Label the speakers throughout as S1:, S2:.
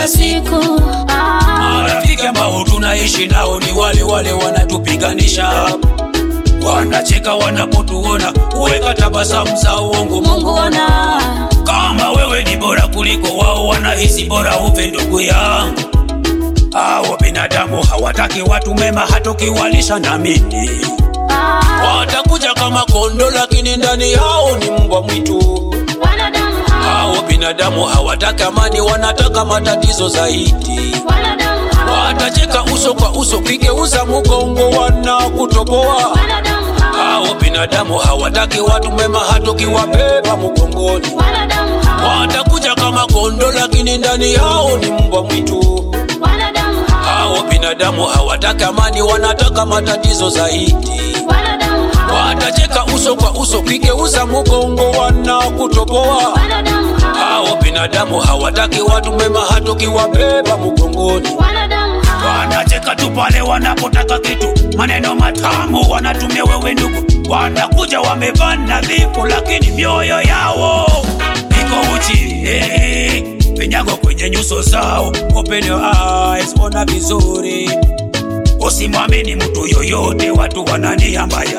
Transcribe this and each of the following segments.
S1: kila siku ah.
S2: Marafiki ambao tunaishi nao ni wale wale wanatupiganisha, wanacheka wanapotuona, kuweka tabasamu za uongo.
S1: Mungu ona
S2: Kama wewe ni bora kuliko wao, wanahisi bora ufe, ndugu yangu. Hao binadamu hawataki watu mema, hata ukiwalisha na miti
S1: ah.
S2: watakuja kama kondo, lakini ndani yao ni mbwa mwitu.
S1: wanadamu hao
S2: Hao binadamu hawataki amani, wanataka matatizo zaidi.
S1: wanadamu hao
S2: Watacheka uso kwa uso, kigeuza mgongo, wanakutoboa.
S1: wanadamu hao
S2: Hao binadamu hawataki watu mema, hata ukiwabeba mgongoni.
S1: wanadamu hao
S2: Watakuja kama kondo, lakini ndani yao ni mbwa mwitu.
S1: wanadamu hao
S2: Hao binadamu hawataki amani, wanataka matatizo zaidi.
S1: wanadamu hao
S2: Watacheka uso kwa uso, kigeuza mgongo, wanakutoboa.
S1: wanadamu hao
S2: Hao binadamu hawataki watu mema, hata ukiwabeba mgongoni.
S1: wanadamu hao
S2: Wanacheka tu pale wanapotaka kitu, maneno matamu wanatumia wewe ndugu. Wanakuja wamevaa nadhifu, lakini mioyo yao iko uchi. Hey, vinyago kwenye nyuso zao, open your eyes, ona vizuri. Usimwamini mtu yoyote, watu wanania mbaya.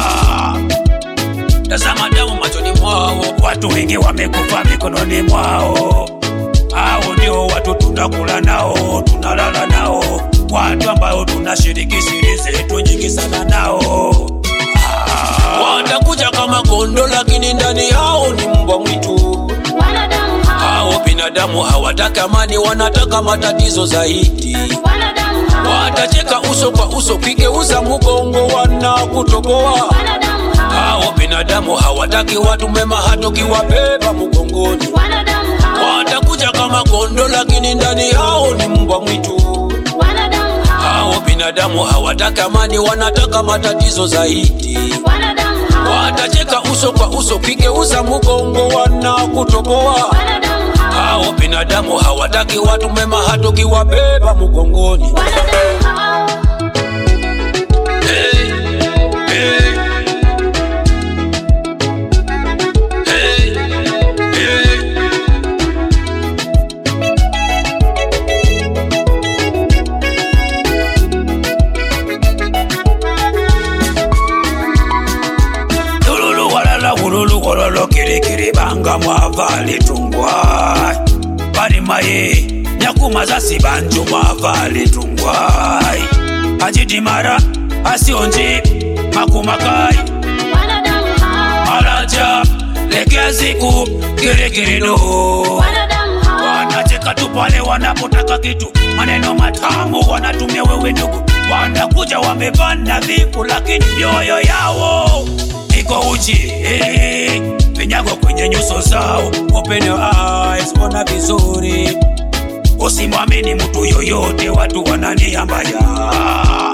S2: Tazama damu machoni mwao, watu wengi wamekufa mikononi mwao. Hao ndio watu tunakula nao, tunalala nao, watu ambao tunashiriki siri zetu nyingi sana nao. Ah, Watakuja kama kondo, lakini ndani yao ni mbwa mwitu.
S1: wanadamu hao
S2: Hao binadamu hawataki amani, wanataka matatizo zaidi.
S1: wanadamu hao
S2: Watacheka uso kwa uso, kigeuza mgongo, wanakutoboa.
S1: wanadamu hao
S2: Hao binadamu hawataki watu mema, hata ukiwabeba mgongoni.
S1: wanadamu hao
S2: Watakuja kama kondo, lakini ndani yao ni mbwa mwitu.
S1: wanadamu hao
S2: Hao binadamu hawataki amani, wanataka matatizo zaidi.
S1: wanadamu hao
S2: Watacheka uso kwa uso, kigeuza mgongo, wanakutoboa.
S1: wanadamu hao
S2: Hao binadamu hawataki watu mema, hata ukiwabeba mgongoni.
S1: wanadamu hao
S2: Hey, hey. Hey, hey. Tululu walala hululu wololo kirikiri banga mwava litungwa balimaye nyakuma zasibanju mwava litungwa ajidimara asionji makumakai
S1: wanadamu hao
S2: alaja lekeaziku kirikirido
S1: wanadamu hao
S2: wanacheka tu pale wanapotaka kitu, maneno matamu wanatumia wewe ndugu. Wanakuja wamevaa nadhifu, lakini mioyo yao iko uchi. Hey, vinyago kwenye nyuso zao, open your eyes, ona vizuri. Usimwamini mtu yoyote, watu wanania mbaya.